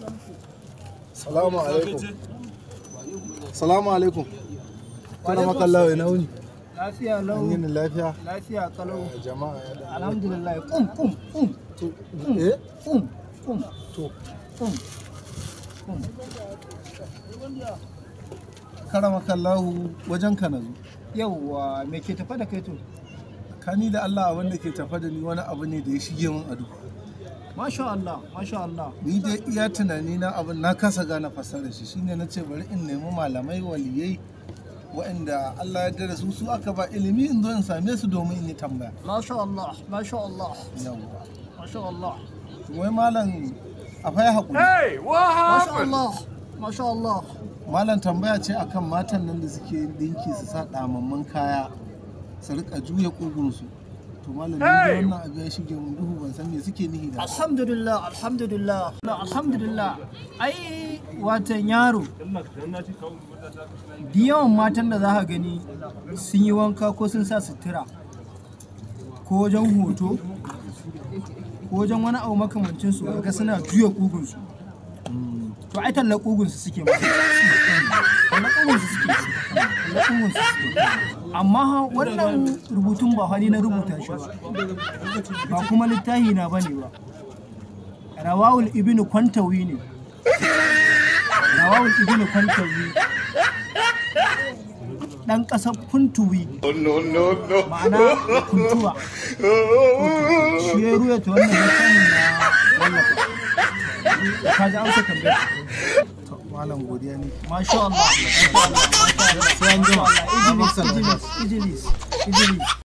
salamu alaikum salamu alaikum kana makallawa ina wuni Lafiya an lau, yi ni lafiya lafiya kalau. jama'a ya da Alhamdulillah. Kum kum kum eh kum kum to kum kum. karama kallahu wajen ka na zo Yawwa me ke tafa da kai to? kani da Allah abin da ke tafa da ni wani abu ne da ya shige min ado Masha Allah, masha Allah. ni dai iya tunani na abin na kasa gane fasarar shi shine na ce bari in nemi malamai waliyai waɗanda Allah ya dara su su aka ba ilimi in zo in same su domin in yi tambaya Masha Allah, masha Allah, yawwa masha Allah. wai malam akwai haƙuri Masha Allah, masha Allah. malam tambaya ce akan matan nan da suke yin dinki su sa damamman kaya su rika juya kugunsu to malam ni dai wannan abu ya shige mun duhu ban san me suke nihi da Alhamdulillah, alhamdulillah, alhamdulillah. Ai watan yaro. Da yawan matan da za ka gani sun yi wanka ko sun sa sutura ko wajen hoto ko wajen wani abu makamancin su ga suna juya kugunsu. To ai talla kugunsu suke ma. Talla kugunsu suke. Talla kugunsu suke. Amma ha, wannan rubutun ba hani na rubuta shi ba. ba kuma littahi na bane ba rawawul ibn kwantawi ne rawawul ibn kwantawi dan kasar kuntuwi ma'ana kuntuwa shi ya ruya ta wannan littafin na wallafa ka ji amsa tambayar to malam godiya ne masha Allah masha Allah masha Allah sai an jima Idris Idris Idris Idris